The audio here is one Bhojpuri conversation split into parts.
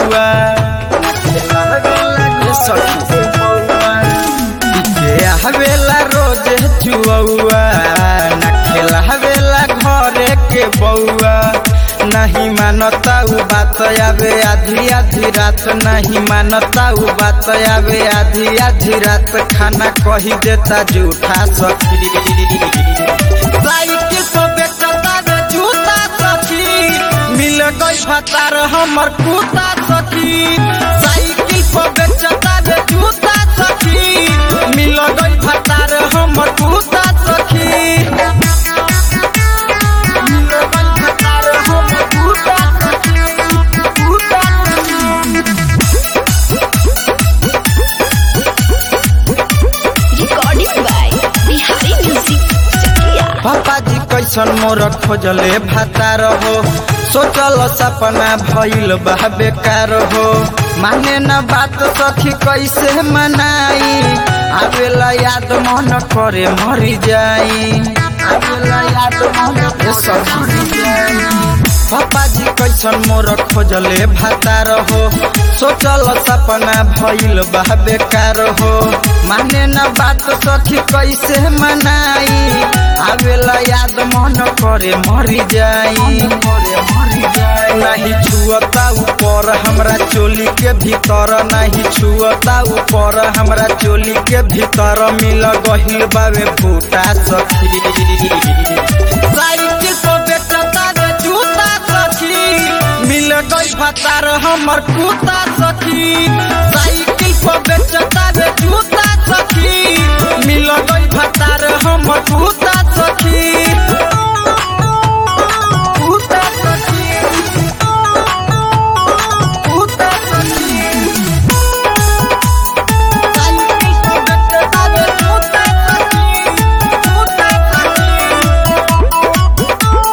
बउआ ए सखी के हवेला रोज चुआ न खेला हवेला घरे के बउआ नहीं मानता उ बात आवे आधी आधी रात नहीं मानता उ बात आवे आधी आधी रात खाना कही देता जूठा सखी साइकिल पर बेचता रे जूता सखी मिल गई भतार हमर कुता सखी साइकिल पर बेचता रे जूता सखी मिल गई भतार हमर कुता सखी मिल गई भतार हमर कुता सखी कुता सखी Recording by Bihari Music Chakia. पापा जी कैसन मोर खोजले भातार हो सोचल सपना भइल बा बेकार हो माने न बात सखी कैसे मनाई आवेला याद मन करे मरी जाई आवेला याद मन करे सखी मरी जाई पापा जी कैसन मोर खोजले भातार हो सोचल सपना भइल बा बेकार हो माने न बात सखी कैसे मनाई आवेला याद मन करे मरी जाई नहीं छुअता ऊपर हमरा चोली के भीतर नहीं छुअता ऊपर हमरा चोली के भीतर मिल गहिल बावे फूटा सखी साइकिल पर बेचता रे जूता सखी मिल गई भतार हमर कुता सखी साइकिल पर बेचता रे जूता सखी मिल गई भतार हमर कुता सखी कुता सखी कुता सखी साइकिल पर बेचता रे जूता सखी जूता सखी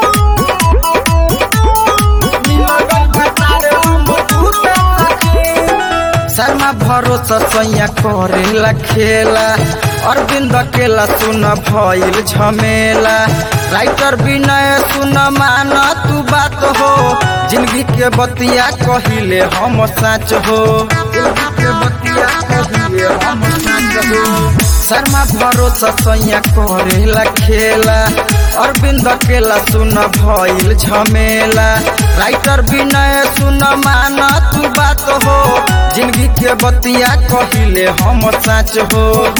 शर्मा भरोसा सैया करेला खेला अरविंद केला सुन भइल झमेला राइटर विनय सुन मान तू बात हो जिंदगी के बतिया कहिले हम साच हो जिंदगी के बतिया कहिले हम साच हो शर्मा भरोसा सैया करेला खेला अरविंद केला सुन भइल झमेला राइटर विनय सुन मान तू बात हो जिंदगी के बतिया कहिले हम साच हो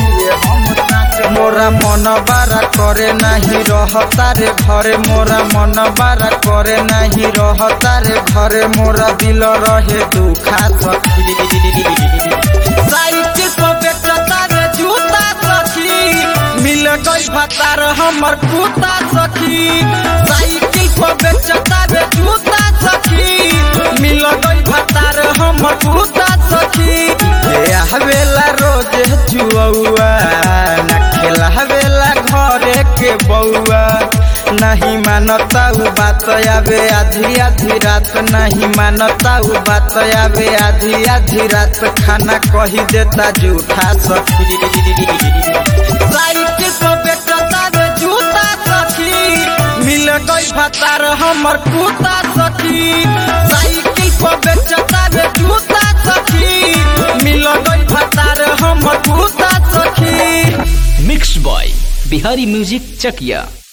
मोरा मन बारा करे नहीं रहता रे घरे मोरा मन बारा करे नहीं रहता रे घरे मोरा दिल रहे दुखा सखी साइकिल पर बेचता रे जूता सखी मिल गई भतार हमर कुता सखी साइकिल पर बेचता रे जूता सखी मिल गई भतार हमर कुता सखी ए हवेला रोज जुआ न खेला हवेला घरे के बउआ नहीं मानता उ बात आवे आधी आधी रात नहीं मानता उ बात आवे आधी आधी रात खाना कही देता जूठा सखी साइकिल पर बेचता रे जूता सखी मिल गई भतार हमर कुता सखी साइकिल पर बेचता रे जूता सखी मिल गई भतार हमर कुता सखी mix by Bihari music Chakiya